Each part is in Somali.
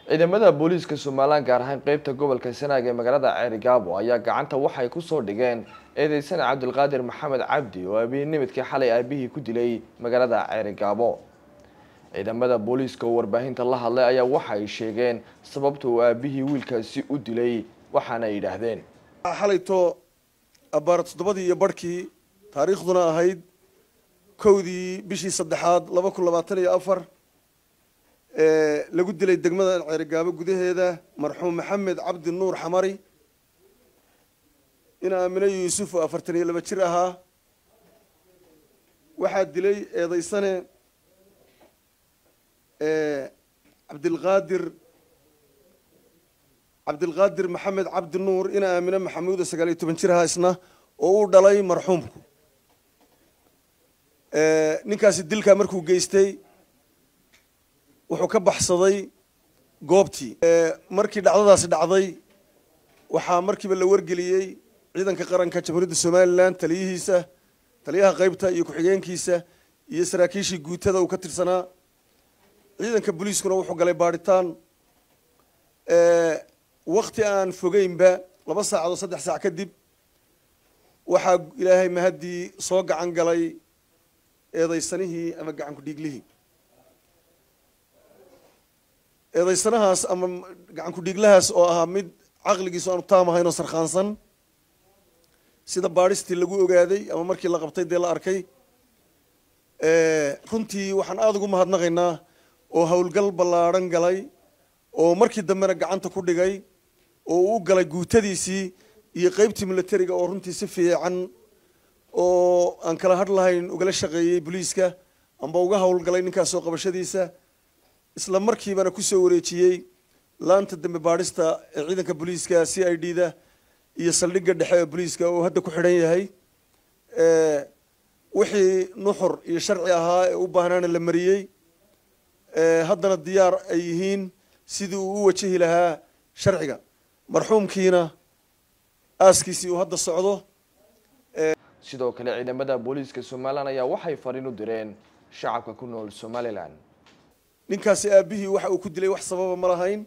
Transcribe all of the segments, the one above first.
ciidamada booliiska somalilan gaar ahaan qeybta gobolka sanaag ee magaalada ceerigaabo ayaa gacanta waxay kusoo dhigeen eedeysana cabdulqaadir maxamed cabdi oo abiinimidkii xalay aabihii ku dilay magaalada ceerigaabo ciidamada booliiska oo warbaahinta la hadlay ayaa waxa ay sheegeen sababta uu aabihii wiilkaasi u dilay waxaana ay yidhaahdeen xalayto abbaar toddobadii iyo barhkii taariikhduna ahayd kowdii bishii saddexaad laba kun labaatan iyo afar lagu dilay degmada ceerigaabo gudaheeda marxuum maxamed cabdi nuur xamari in aamine yuusuf oo afartan iyo laba jir ahaa waxaa dilay eedeysane cabdilqaadir cabdilqaadir maxamed cabdi nuur in aamine maxamuud oo sagaal iyo toban jir ahaa isna oo uu dhalay marxuumku ninkaasi dilkaa markuu geystay wuxuu ka baxsaday goobtii markii dhacdadaasi dhacday waxaa markiiba la wargeliyey ciidanka qaranka jamhuuriyadda somalilan taliyihiisa taliyaha qeybta iyo ku-xigeenkiisa iyo saraakiishii guutada uu ka tirsanaa ciidanka booliiskuna wuxuu galay baadhitaan wakti aan fogeynba laba saacadood saddex saac kadib waxaa ilaahay mahaddii soo gacan galay eedeysanihii ama gacan ku-dhiiglihii eedeysanahaas ama gacan ku-dhiiglahaas oo ahaa mid caqligiisu aanu taam ahayn oo sarkhaansan sida baadhistii lagu ogaaday ama markii la qabtay dee la arkay runtii waxaan aada ugu mahadnaqaynaa oo howlgal ballaadhan galay oo markii dambena gacanta ku dhigay oo uu galay guutadiisii iyo qeybtii militariga oo runtii si fiican oo aan kala hadh lahayn ugala shaqeeyey booliiska amba uga howlgalay ninkaasoo qabashadiisa isla markiibana kusoo wareejiyey laanta dambe baadhista ee ciidanka booliiska c i d da iyo saldhigga dhexe ee booliiska oo hadda ku xidhan yahay wixii nuxur iyo sharci ahaa ee u baahnaana la mariyey haddana diyaar ay yihiin sidii uu u wajahi lahaa sharciga marxuumkiina aaskiisii uu hadda socdo sidoo kale ciidamada booliiska somalilan ayaa waxay fariin u direen shacabka ku nool somalilan ninkaasi aabihii waxa uu ku dilay wax sababa ma lahayn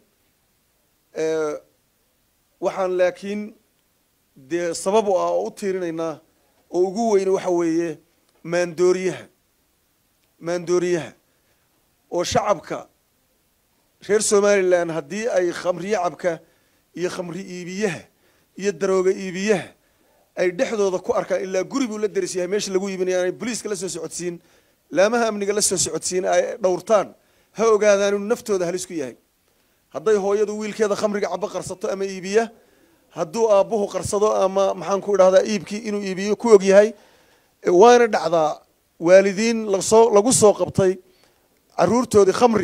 waxaan laakiin dee sabab u ah oo u tiirinaynaa oo ugu weyne waxa weeye maandooriyaha maandooriyaha oo shacabka reer somalilan haddii ay khamriye cabka iyo khamri iibiyaha iyo darooga iibiyaha ay dhexdooda ku arkaan ilaa guri buu la deris yahay meesha lagu iibinaya aanay boliiska la soo socodsiin laamaha amniga la soo socodsiin ay dhowrtaan ha ogaadaan inuu naftooda halis ku yahay hadday hooyadu wiilkeeda khamriga cabo qarsato ama iibiya hadduu aabbuhu qarsado ama maxaan ku idhahdaa iibkii inuu iibiyo ku og yahay waana dhacdaa waalidiin lasoo lagu soo qabtay caruurtoodii khamri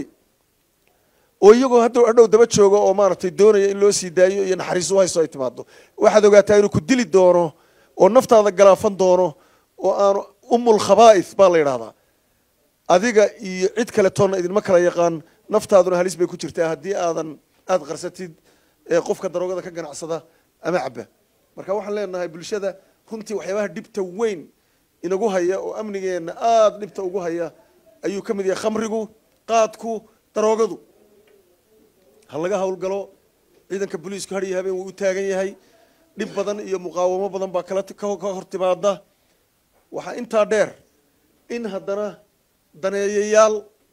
oo iyagoo hadhow hadhow daba jooga oo maaragtay doonaya in loo sii daayo iyo naxariis u hayso ay timaado waxaad ogaataa inuu ku dili doono oo naftaada galaafan doono oo aanu umul khabaa'ith baa la yidhahdaa adiga iyo cid kale toonna idinma kala yaqaan naftaaduna halis bay ku jirtaa haddii aadan aada qarsatid qofka daroogada ka ganacsada ama caba marka waxaan leenahay bulshada runtii waxyaabaha dhibta weyn inagu haya oo amnigeenna aada dhibta ugu haya ayuu ka mid yahay khamrigu qaadku daroogadu ha laga howlgalo ciidanka booliisku har iyo habeen wuu u taagan yahay dhib badan iyo muqaawamo badan baa kala ka hor timaada waxaa intaa dheer in haddana daneeyayaal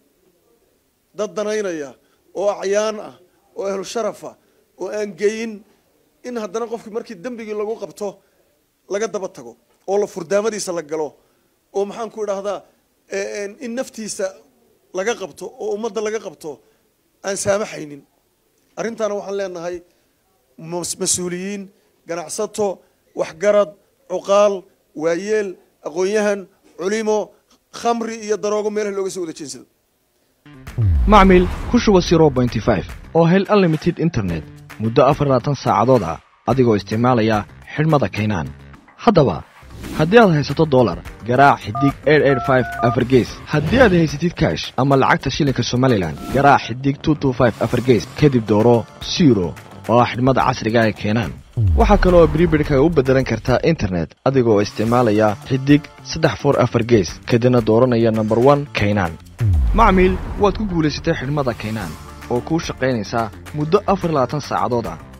dad danaynaya oo acyaan ah oo ahlu sharafa oo aan geyin in haddana qofkii markii dembigii lagu qabto laga daba tago oo la furdaamadiisa la galo oo maxaan ku idhahdaa in naftiisa laga qabto oo ummadda laga qabto aan saamaxaynin arrintaana waxaan leenahay mas-uuliyiin ganacsato waxgarad cuqaal waayeel aqoon-yahan culimo khamri iyo daroogo meelaha looga soo wada jeensado macmil ku shuba zero bointy five oo hel unlimited internet muddo afar labaatan saacadood ah adigoo isticmaalaya xidhmada kaynaan haddaba haddii aad haysato dolar garaac xidig afargees haddii aad haysatid kash ama lacagta shilinka somalilan garaac xidig afargees kadib dooro siro oo ah xidhmada casriga ee keenaan waxaa kale oo bribidhkaga u beddelan kartaa internet adigoo isticmaalaya xidig saddex for afar gees kadibna dooranaya nomber one kaynaan macmiil waad ku guulaysatay xidhmada kaynaan oo kuu shaqaynaysaa muddo afar labaatan saacadood ah